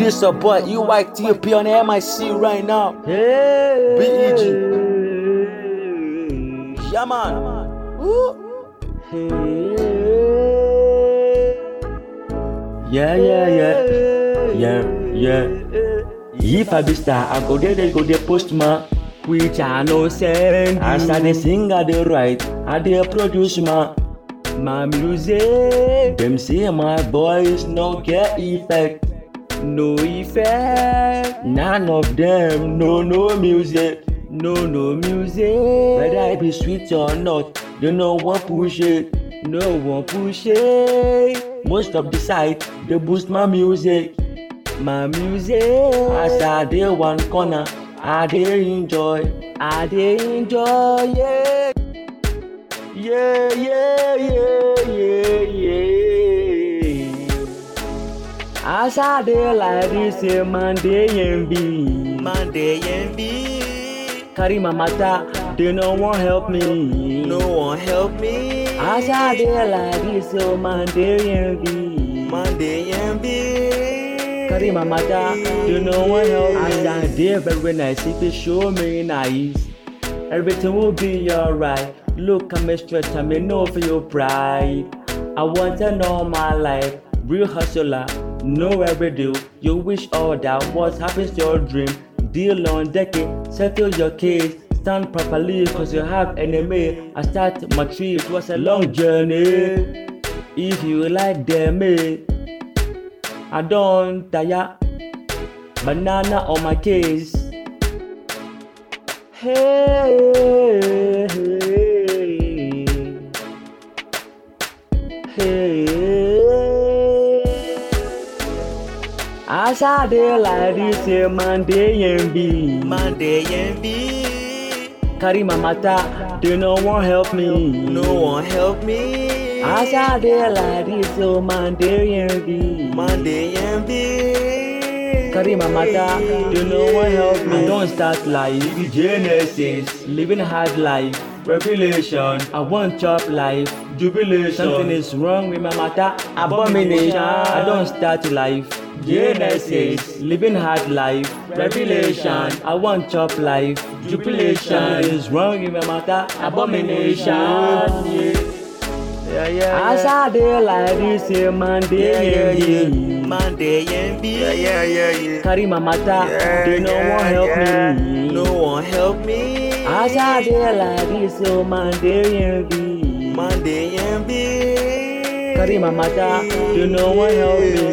This a boy EYTP on the MIC right now. BEG. Yeah, man. Woo. Yeah, yeah, yeah. Yeah, yeah. If I be star, I go there, they go there postman. Which I no send. As I dey sing, I dey write, I dey produce my my music. Them say my voice no get effect, no effect. None of them no no music, no no music. Whether I be sweet or not, they no one push it, no one push it. Most of the site they boost my music, my music. As I dey one corner, I dey enjoy, I dey enjoy, yeah. Yeah, yeah, yeah, yeah, yeah. As I dey like this, yeah, man, dey envy. Monday and B. Carry my matter, they no want help me. No one help me. As I dey like this, oh man, dey envy. Monday and B. Carry my matter, they no want help me. As I dey very nice, if you show me nice, everything will be alright. Look at me straight, I me know for your pride. I want to know my life, real hustler, know every deal. You wish all that what happens to your dream. Deal on decade, settle your case. Stand properly cause you have enemy. I start my trip, it was a long journey. If you like them, eh, I don't tire. Banana on my case. Hey, hey, hey. As I dey like this, yeah, man, dey envy. Monday and B. Carry my matter, they no want help me. No one help me. As I dey like this, oh man, dey envy. Monday and B. Carry my matter, they no want help me. I don't start life, Genesis, living hard life, revelation. I want chop life, jubilation. Something is wrong with my matter, abomination. I don't start life, Genesis, living hard life, revelation. I want chop life, jubilation. Something is wrong with my matter, abomination. Yeah. Yeah, yeah, As I dey like this, yeah, man, yeah, dey yeah, yeah. envy. Monday and B. Yeah, yeah, yeah, yeah. Carry my matter, Yeah, they no yeah, want help yeah. me. No one help me. As I dey like this, oh man, dey envy. Monday and B. Carry my matter, they no want help me.